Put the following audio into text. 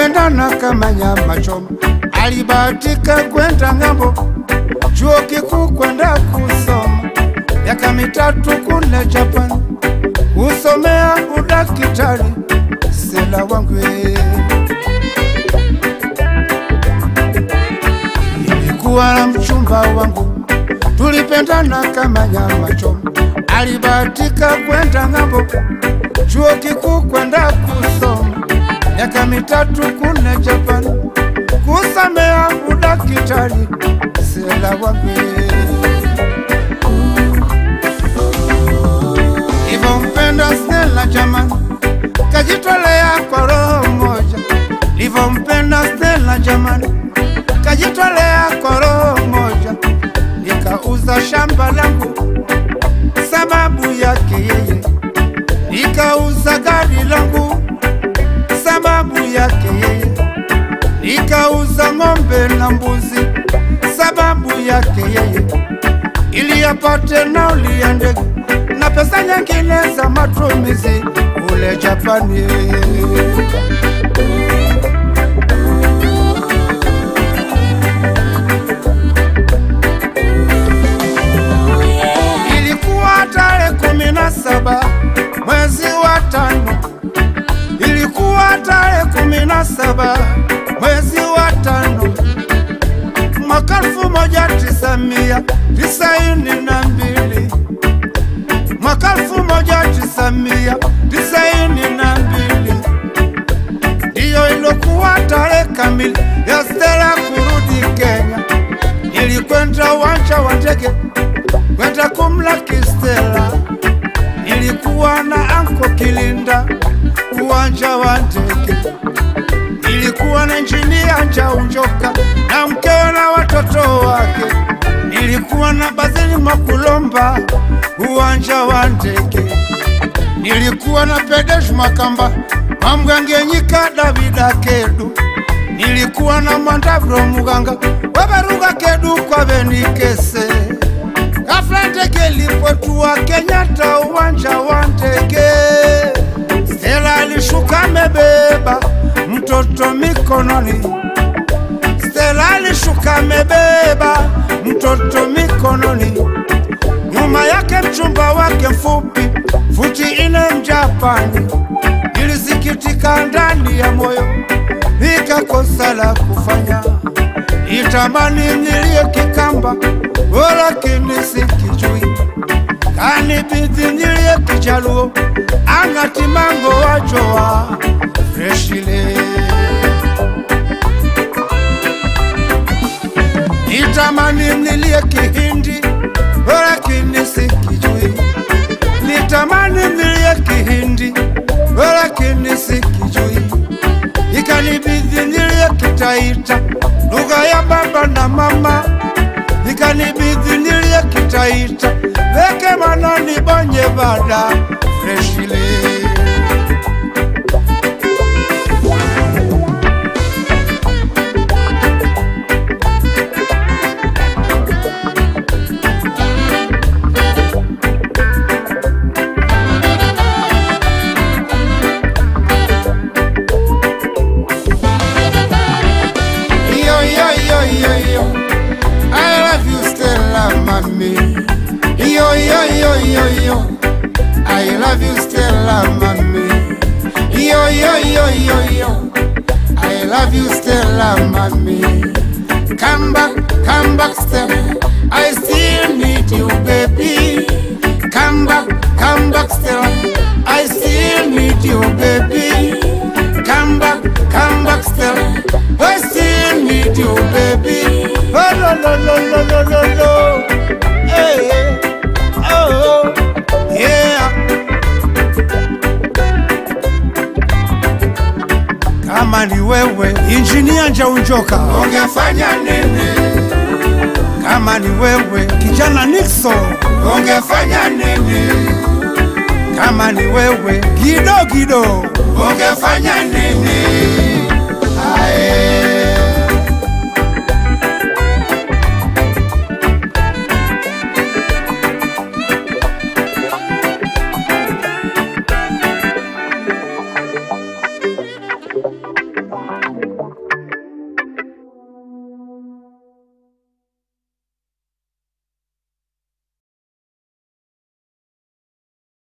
tulipendana kama nyama choma. Alibahatika kwenda ng'ambo, chuo kikuu kwenda kusoma miaka mitatu kule Japan, kusomea udakitari. Stella wangu eh. Nilikuwa na mchumba wangu, tulipendana kama nyama choma. Alibahatika kwenda ng'ambo, chuo kikuu kwenda kusoma miaka mitatu kule Japan, kusomea udakitari. Stella wangu eh. Nilivyompenda Stella jamani, kajitolea kwa roho moja. Nilivyompenda Stella jamani, kajitolea kwa roho moja. Nikauza shamba langu sababu yake yeye, nikauza gari langu sababu yake yeye, nikauza ng'ombe na mbuzi sababu yake yeye, ili apate nauli ya ndege na pesa nyingine za matumizi kule Japani. Ilikuwa tarehe kumi na saba mwezi wa tano, ilikuwa tarehe kumi na saba mwezi wa tano mwaka elfu moja tisa mia tisaini na mbili mwaka elfu moja tisa mia tisaini na mbili ndiyo ilokuwa tarehe kamili ya Stella kurudi Kenya. Nilikwenda uwanja wa ndege kwenda kumlaki Stella, nilikuwa na anko Kilinda uwanja wa ndege, nilikuwa na injinia Njaunjoka na mkewe na watoto wake, nilikuwa na Bazili Makulomba uwanja wa ndege, nilikuwa na Pedesh Makamba Mamgangenyika Davida Kedu, nilikuwa na Mandavro Muganga Wabaruga Kedu kwa Benikese. Ghafla ndege ilipotua Kenyatta uwanja wa ndege, Stella alishuka amebeba mtoto mikononi. Stella alishuka amebeba mtoto mikononi, nyuma yake mchumba wake mfupi futi ine Mjapani. Nilisikitika ndani ya moyo, nikakosa la kufanya, nitamani nilie Kikamba, oh, lakini sikijui, kanibidi nilie Kijaluo, ang'atimango wajoa freshile nitamani nilie Kihindi, oh, lakini sikijui, nitamani nilie Kihindi, oh, lakini sikijui, ikanibidi nilie Kitaita, lugha ya baba na mama, ikanibidi nilie Kitaita, weke manani bonye bada freshile Yo, yo, yo, yo, yo. I love you, Stella, mommy. Yo, yo, yo, yo, yo. I love you, Stella, mommy. Yo, yo, yo, yo, yo. I love you, Stella, mommy. Come back, come back, Stella. I still need you, baby. Come back, come back, Stella. I still need you, baby. Come back, come back, Stella. I still need you, baby. Oh, no, no, no, no, no, no, no. Hey, hey. oh, yeah. Kama ni wewe injinia Njaunjoka, ungefanya nini? Kama ni wewe kijana Nixon, ungefanya nini? Kama ni wewe Gido Gido, ungefanya nini?